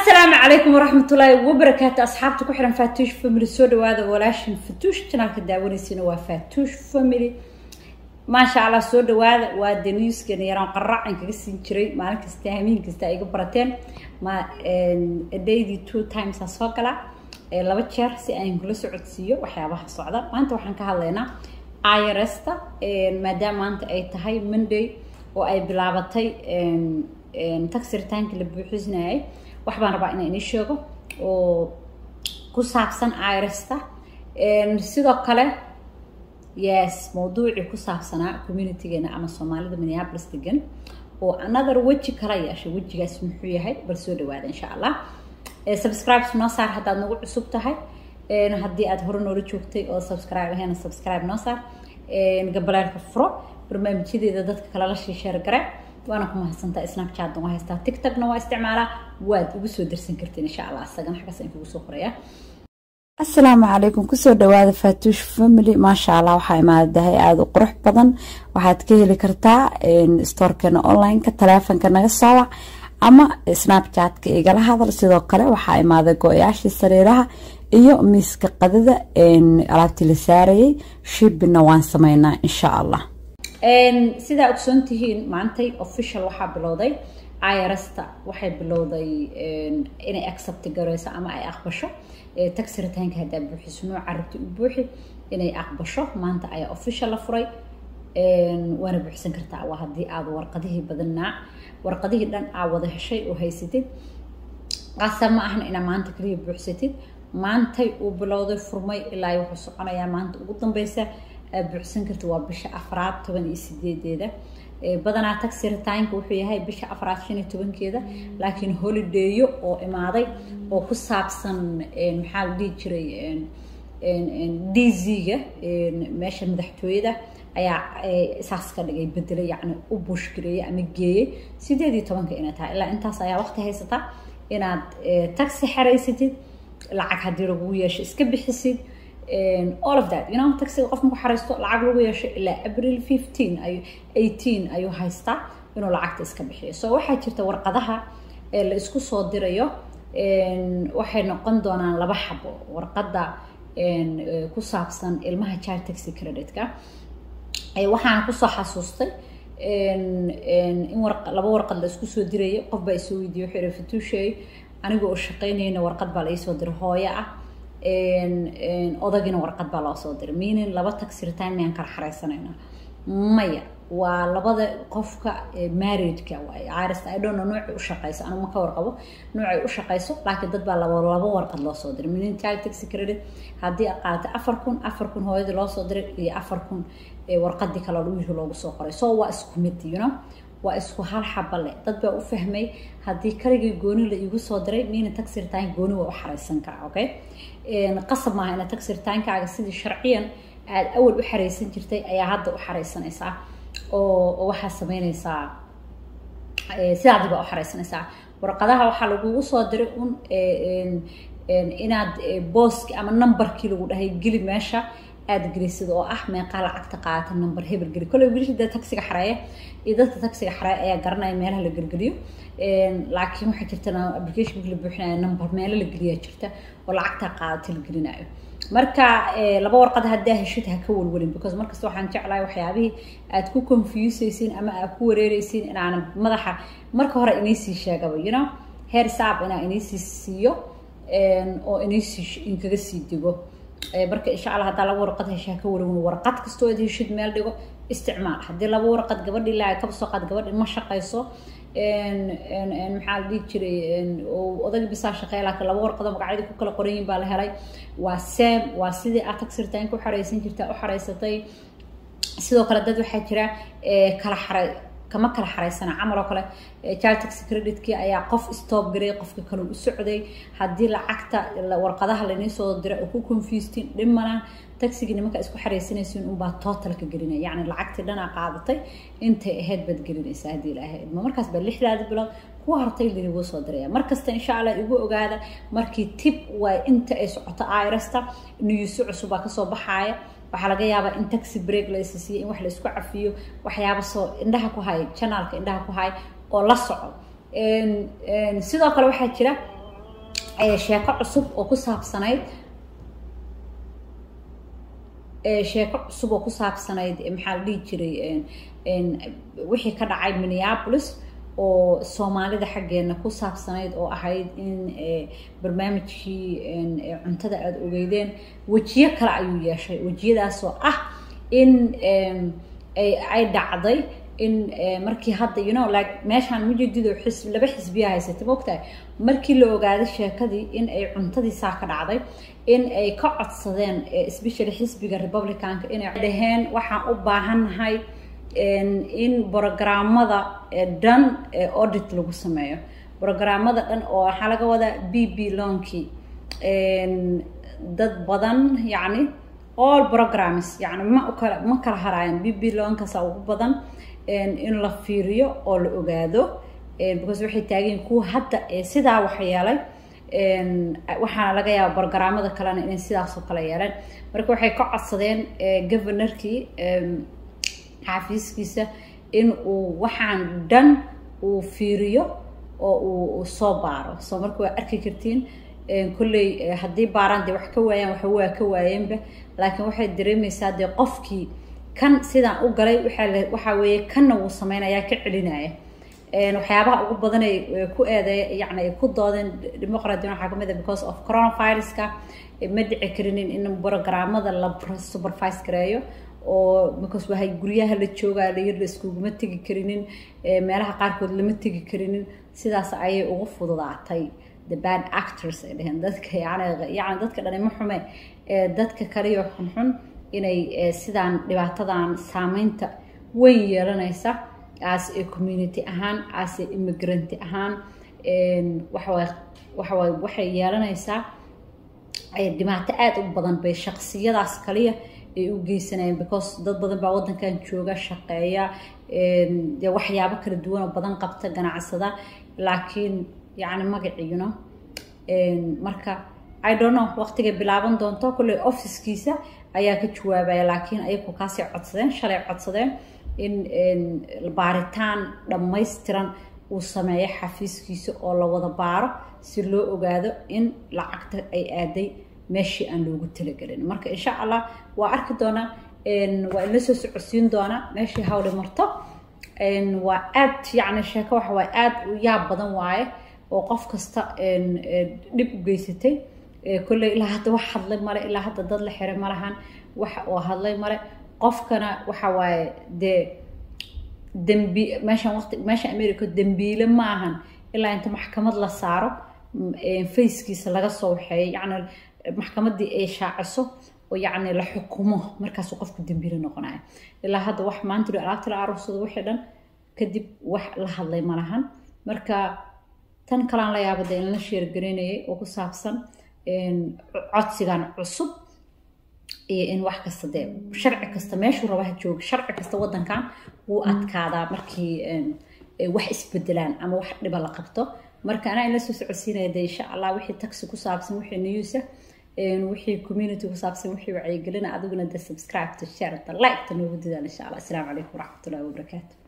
asalaamu calaykum waraxmatullaahi wabarakaatu asxaabta ku xihan faatuush family soo dhawaada walaashin fatuush janaalka daawanaysiina waa faatuush family maasha allah soo dhawaada waa daniiskan yaraan qaraacan kaga siin jiray maalin kasta hamiin kasta ay iga barateen ma daydii two times aa soo gala laba jeer si aan kula socodsiiyo waxyaabaha socda maanta waxaan ka hadlaynaa iresta maadaama maanta ay tahay monday oo ay bilaabatay taxiritaanka la buuxinayay wax baan rabaa inaan inii sheego oo ku saabsan iresta sidoo kale yes mawduucii ku saabsanaa communitygeena ama soomaalida minneapolis degan oo another weji kala yeeshay wejigaas muxuu yahay bal soo dhawaada insha allah subscribe noo saar haddaad nagu cusub tahay haddii aad hore noola joogtay oo subscribe ahayn subscribe noo saar gabaleelka furo barnaamijyadeeda dadka kale la shiisheer gare waana ku mahadsantaa snapchatna waa haystaa tiktokna waa isticmaalaa waad igu soo darsan kartiin insha allah isagana xaggaas aan kugu soo qorayaa asalaamu calaykum kusoo dhawaada faatuush family maasha allah waxaa imaadahay aada u qurux badan waxaad ka heli kartaa stoorkeena onlineka taleefonka naga soowac ama snapchatka igala hadal sidoo kale waxaa imaaday go-yaashii sariiraha iyo miiska qadada alaabtii la saarayay shibina waan sameynaa insha allah sidaa ogsoon tihiin maantay official waxaa bilowday iresta waxay bilowday inay accept gareyso ama ay aqbasho taxiritaanka haddaa buuxiso nooca rabti u buuxi inay aqbasho maanta ayaa official la furay waana buuxsan kartaa waa haddii aad warqadihii badanaa warqadihii dhan aa wada heshay oo haysatid qasab ma ahna inaa maanta kaliya buuxsatid maantay uu bilowday furmay ilaa wuxuu soconayaa maanta ugu dambeysa buuxsan karta waa bisha afraad toban iyo sideedeeda badanaa taxiritaanka wuxuu yahay bisha afraad shan iyo tobankeeda laakiin holidayo oo imaaday oo ku saabsan maxaa la dhihi jiray d z-ga meesha madaxtooyada ayaa saas ka dhigay bedelay yacni u buushgareeyey ama geeyey sideed iyo tobanka inay tahay ilaa intaas ayaa waqti haysataa inaad taxi xaraysatid lacag haddii lagugu yeesho iska bixisid all of that you know taxiga qof marku xaraysto lacag lagu yeesho ilaa april fifteen ay eighteen ayuu haystaa inuu lacagta iska bixiyo so waxaa jirta warqadaha la isku soo dirayo waxay noqon doonaan laba xabo warqadda ku saabsan ilmaha child taxi creditka waxaana kusoo xasuustay in laba warqad la isku soo dirayo qof baa isoo weydiiyey wuxuu ihi fatuusheey aniga oo shaqaynayna warqad baa la iisoo diray hooyo ah odagina warqad baa loo soo diray meaning laba taxiritaan miyaan kala xaraysanayna maya waa labada qofka marriageka waay irist i don't know noocay u shaqayso anigu ma ka warqabo noocay u shaqayso laakiin dad baa laba laba warqad loo soo diray meaning child taxi credit haddii aad qaadatay afar kun afar kun hooyadii loo soo diray iyo afar kun warqadii kale wiilka loogu soo qoray so waa isku mid you know waa isku hal xaba leh dad baa u fahmay haddii kaligii gooni la iigu soo diray miina taxiritaanka gooni waa u xaraysan karaa okay qasab maaha ina taxiritaankaaga sidii sharciyan aada awal u xaraysan jirtay ayaa hadda u xaraysanaysaa oo waxaa sameynaysaa sidaadi baa u xaraysanaysaa warqadaha waxaa lagugu soo diray un inaad booski ama numberkii lagu dhahay geli meesha aada gelisid oo ah meeqaa lacagta qaadata number hebel geli kolley wiilashii dee taxiga xareeya iyo dadka taxiga xareeya ayaa garanaya meelaha la gelgeliyo laakiin waxaa jirta applicationka la buuxinayo number meelo la geliyaa jirta oo lacagtaa qaadata la gelinayo marka laba warqad haddaa heshid ha ka walwalin because markasta waxaan jeclahay waxyaabihii aad ku confuseysiin ama aad ku wareereysiin inaanan madaxa marka hore inaysii sheegaba you know heer saab inaa inaysii siiyo oo inaysii inkaga sii digo marka insha allah haddaa laba warqad heshaa ka walwalin warqad kastoo aad heshid meel dhigo isticmaal haddii laba warqad gabadhii laa kaba soo qaad gabadhi ma shaqayso maxaa la dhihi jiray odagi bisaa shaqeeya laakiin laba warqado magacyadii ku kala qoran yihin baa la helay waa sam waa sidii aad taxiritaanka u xaraysan jirtaa u xaraysatay sidoo kale dad waxaa jira kala xaray kama kala xaraysana camal oo kale child taxi creditkii ayaa qof stop garay qofka kale u socday haddii lacagta warqadaha laynii soo diray oo ku confustin dhimana taxigii nimanka isku xaraysanaysiin unbaa totalka gelinaya yacni lacagtii dhanaa qaadatay intay ahayd baad gelinaysaa haddii ilaahay idmo markaas baa lixdaadi bilood kuwa hartay linigu soo diraya markasta insha allah igu ogaada markii tib waay inta ay socoto irasta niyuusi cusubaa kasoo baxaaya waxaa laga yaabaa in taxi break la isa siiyo in wax la isku cafiyo waxyaaba soo indhaha ku hay janaalka indhaha ku hay oo la soco sidoo kale waxaa jira sheeko cusub oo ku saabsanayd sheeko cusub oo ku saabsanayd maxaa la dhihi jiray wixii ka dhacay minneapolis oo soomaalida xaggeena ku saabsanayd oo ahayd in barnaamijkii cuntada aada ogeydeen wejiyo kale ayuu yeeshay wejiyadaasoo ah in ay dhacday in markii hadda you know like meeshaan mujadido xisb laba xisbiya haysatay mogtahay markii la ogaaday sheekadii in ay cuntadii saa ka dhacday in ay ka codsadeen especially xisbiga republicanka inay dhaheen waxaan u baahannahay in brogramada dhan audit lagu sameeyo brogramada dhan oo waxaa laga wadaa b b lonkii dad badan yacni all programs yani ma ukala ma kala haraayan b b lonkasa ugu badan in la fiiriyo oo la ogaado because waxay taageen kuwa hadda sidaa wax yeelay waxaana laga yaaba brogramada kalena inay sidaasoo kale yeeleen marka waxay ka codsadeen governorkii xaafiiskiisa in uu waxaan dhan uu fiiriyo oo uu soo baaro soo marka waa arki kartiin kolley haddii baaraan dee wax ka waayaan waxa waa ka waayeenba laakiin waxay dareemaysaa dee qofkii kan sidaan u galay waxaa waxaa weeye kanna wuu sameynayaa ka celinaya waxyaabaha ugu badan ay ku eedeey yani ay ku doodeen demoqraadiyan waxaa kamid ah because of coronaviruska ma dhici karinin in brogramada la supervise gareeyo oo because wahay guryaha la joogaa layir la iskuguma tegi karinin meelaha qaarkood lama tegi karinin sidaas ayay ugu fududaatay the bad actors ay dheheen dadka yani yani dadka dhani ma xume dadka kaliyo xunxun inay sidaan dhibaatadan saameynta weyn yeelanaysa as a community ahaan as a immigrant ahaan waxaway waxaway waxay yeelanaysaa dhibaato aada u badan bay shaqsiyadaas kaliya ay u geysanayeen because dad badan baa waddankan jooga shaqeeya dee waxyaabo kala duwan oo badan qabta ganacsada laakiin yacni magaciino marka i don't know waqtigay bilaaban doonto kolley officekiisa ayaa ka jawaabaya laakiin ayagu kaasay codsadeen shalay codsadeen in baaritaan dhammaystiran uu sameeyo xafiiskiisa oo la wada baaro si loo ogaado in lacagta ay aaday meeshii aan loogu talagelin marka insha allah waa arki doonaa waa inla soo socodsiin doonaa meeshii hawli marto waa aad yacni sheeko waxa waaye aad u yaab badan waaye oo qof kasta dhib u geysatay kolley ilaa hadda wax hadlay male ilaa hadda dad la xiray ma lahan wax oo hadlay male qofkana waxa waaye dee dembi meeshan waqti meesha america dembiile ma ahan ilaa inta maxkamad la saaro fackiisa laga soo waxeeyo yacni maxkamaddii ay shaaciso oo yacni la xukumo markaasuu qofku dembiile noqonaya ilaa hadda wax maanta alaabta la aruursado wixii dhan kadib wax la hadlay ma lahan marka tan kalaan la yaaba dee in la sheergaraynayay oo ku saabsan codsigan cusub iyo in wax kasta dee sharci kasta meeshuu rabaha jooga sharci kasta waddankan wuu adkaadaa markii wax isbedelaan ama wax dhiba la qabto marka anaa inla soo socodsiinaya dee insha allah wixii taxi ku saabsan wixii newsa wixii community ku saabsan wixii wacyigelina adiguna dee subscribe to share the like ta noogu dadaal insha allah asalaamu calaykum waraxmatullahi wabarakaatu